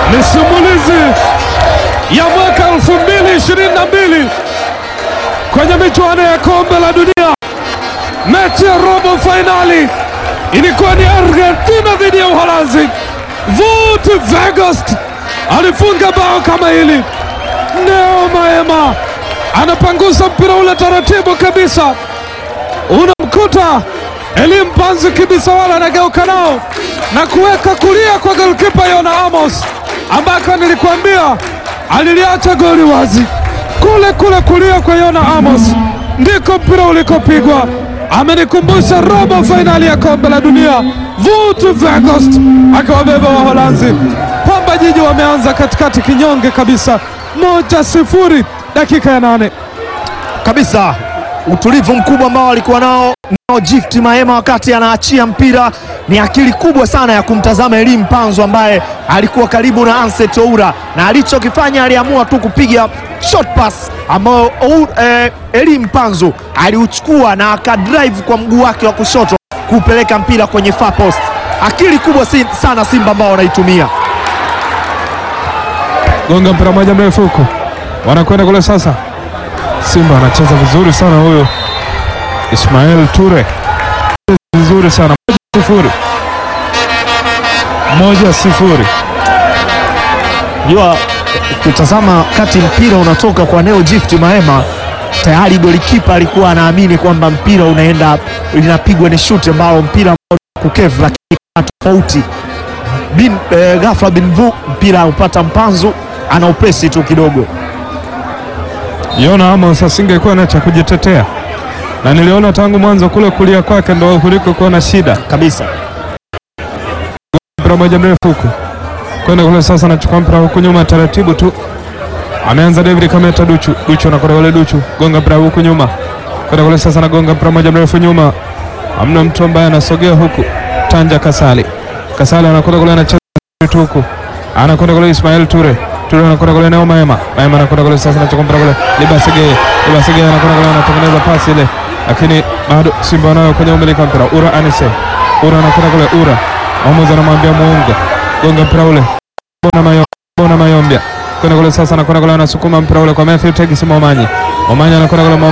ni simulizi ya mwaka 2022 kwenye michuano ya kombe la dunia. Mechi ya robo fainali ilikuwa ni Argentina dhidi ya Uholanzi. Wout Weghorst alifunga bao kama hili. Neo Maema anapangusa mpira ule taratibu kabisa, unamkuta Elim Panzu Kibisawala anageuka nao na kuweka kulia kwa golkipa Yona Amos, ambako nilikuambia aliliacha goli wazi. Kule kule kulia kwa Yona Amos ndiko mpira ulikopigwa. Amenikumbusha robo fainali ya kombe la dunia, Wout Weghorst akiwabeba Waholanzi. Pamba Jiji wameanza katikati kinyonge kabisa, moja sifuri, dakika ya nane kabisa utulivu mkubwa ambao alikuwa nao nao Gift Mahema wakati anaachia mpira. Ni akili kubwa sana ya kumtazama Elim Panzo ambaye alikuwa karibu na Anset Oura, na alichokifanya aliamua tu kupiga short pass ambayo eh, Elim Panzo aliuchukua na akadrive kwa mguu wake wa kushoto kupeleka mpira kwenye far post. Akili kubwa si, sana Simba ambao wanaitumia. gonga mpira moja mrefu huko, wanakwenda kule sasa. Simba anacheza vizuri sana huyo Ismail Ture, vizuri sana moja sifuri, moja sifuri. Jua kutazama kati mpira unatoka kwa Neo Gift Mahema, tayari golikipa alikuwa anaamini kwamba mpira unaenda linapigwa ni shuti ambao mpira ambao kukevu, lakini kuna tofauti bin eh, ghafla bin vu mpira upata mpanzu ana upesi tu kidogo. Yona Amos asingekuwa na cha kujitetea, na niliona tangu mwanzo kule kulia kwake ndo kuliko kuwa na shida. kabisa. Mpira moja mrefu huku kwenda kule sasa, anachukua mpira huku nyuma taratibu tu, ameanza David Kameta Duchu, Duchu anakwenda kule, Duchu gonga mpira huku nyuma kwenda kule sasa, anagonga mpira moja mrefu nyuma, amna mtu ambaye anasogea huku. Tanja Kasali, Kasali anakwenda kule, anacheza tu huku, anakwenda kule Ismail Ture, Ture anakwenda kule Neo Maema, Maema anakwenda kule sasa, anachukua mpira kule Libasige, Libasige anakwenda kule, anatengeneza pasi ile, lakini bado Simba wanayo kwenye umiliki wa mpira. Ura Anise, Ura anakwenda kule, Ura mwamuzi anamwambia muunga gonga mpira ule bona mayo bona mayombia kwenda kule sasa, anakwenda kule anasukuma mpira ule kwa Matthew Tegisi Momanyi. Momanyi anakwenda kule